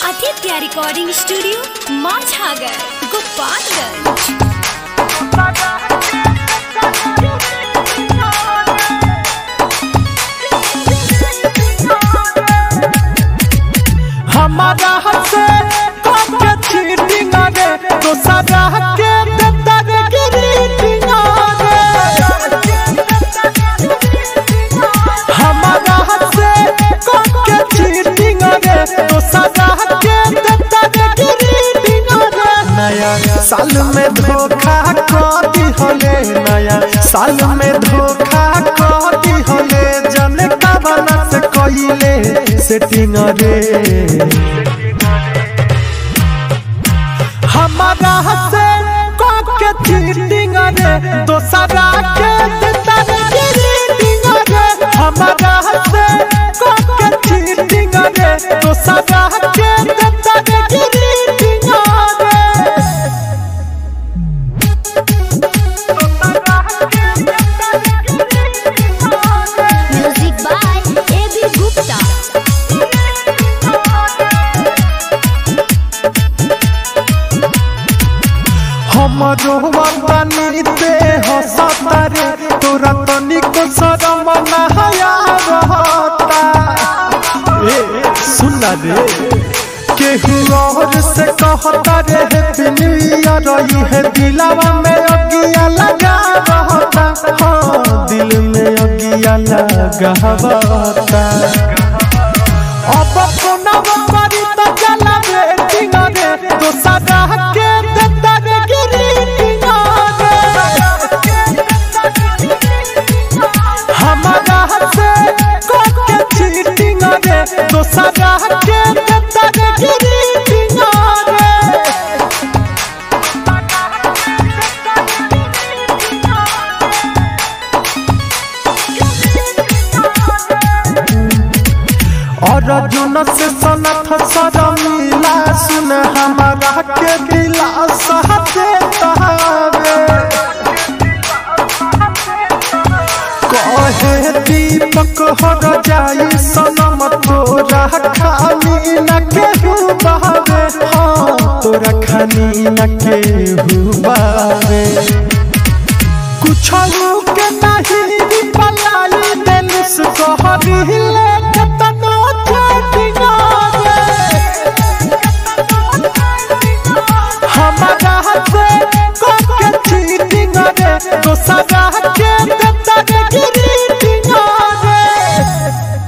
Aditya recording studio Majhagar Gopalganj हमारा हसे कम के चीटिंग रे तो सदा के देता रे ग्रीटिंग रे हमारा हसे कम के चीटिंग रे तो सदा के देता रे ग्रीटिंग रे नया साल में धोखा कर दी होले नया साल में धोखा कर दी होले जने का बना से कइले सेटिंग रे हमारा हसे के चीटिंग रे दोसरा के देता रे ग्रीटिंग रे हमारा हसे के चीटिंग रे दोसरा के देता रे ग्रीटिंग रे music by A B Gupta हमरो वतनी ते हसतारे तोरा तनिको शरम ना हया रहता ए सुन रे केहू और से कहता रे हैप्पी न्यू ईयर रही है दिलवा में अगिया लगा रहता हाँ दिल में अगिया लगा रहता अब पुनः परी तो चला वेटिंग रे तो सदा के देता रे ग्रीटिंग रे हमारा से के चीटिंग रे तो सदा के देता रे ग्रीटिंग रे और जुन से सनथ सरमिला सुन हमारा के दिला सहते तहावे कहे दीपक हर जाई सनम तोरा खानी न केहू बहावे हाँ तोरा खानी न केहू बहावे कुछ